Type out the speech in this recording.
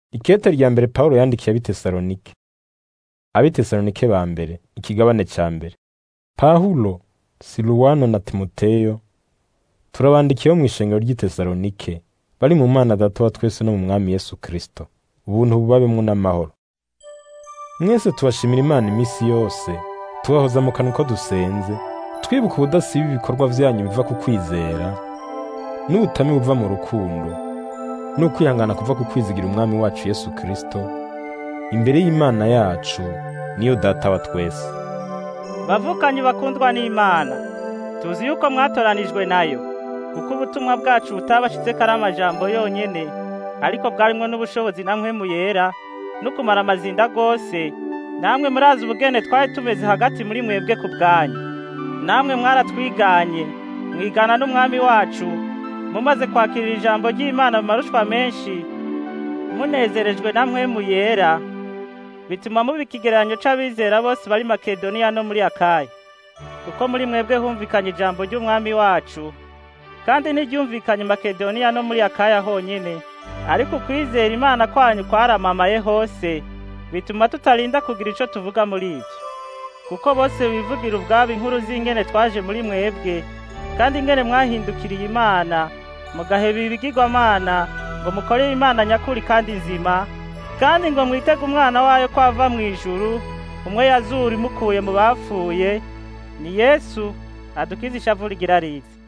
Ikete rya mbere Pawulo yandikiye ab'Itesalonike. Ab'Itesalonike ba mbere, ikigabane ca mbere. Pawulo, Siluwano na Timoteyo, turabandikiye bo mw'ishengero ry'Itesalonike, bari mu Mana Data wa twese no mu Mwami Yesu Kristo. Ubuntu bubabemwo n'amahoro. Mwese tubashimira Imana imisi yose, tubahoza mu kanwa uko dusenze, twibuka ubudasiba ibikorwa vyanyu biva ku kwizera, n'ubutame buva mu rukundo, n'ukwihangana kuva ku kwizigira Umwami wacu Yesu Kristo, imbere y'Imana yacu, niyo Data wa twese. Bavukanyi bakundwa n'Imana, tuzi yuko mwatoranijwe nayo, kuko ubutumwa bwacu butabashitseko ari amajambo yonyene, ariko bwarimwo n'ubushobozi na mpwemu yera, no kumara amazinda gose, namwe murazi ubugene twari tumeze hagati muri mwebwe ku bwanyu. Namwe mwaratwiganye, mwigana n'Umwami wacu, mumaze kwakirira ijambo ry'Imana mu marushwa menshi, munezerejwe na mpwemu yera, bituma muba ikigereranyo c'abizera bose bari Makedoniya no muri Akaya. Kuko muri mwebwe humvikanye ijambo ry'Umwami wacu, kandi ntiryumvikanye Makedoniya no muri Akaya honyene, ariko ukwizera Imana kwanyu kwaramamaye hose, bituma tutarinda kugira ico tuvuga muri ivyo. Kuko bose bivugira ubwabo inkuru z'ingene twaje muri mwebwe, kandi ingene mwahindukiriye Imana, mugaheba ibigirwamana, ngo mukorere Imana nyakuri kandi nzima, kandi ngo mwitege umwana wayo ko ava mw'ijuru, umwe yazura imukuye mu bapfuye, ni Yesu adukiza ishavu rigira rize.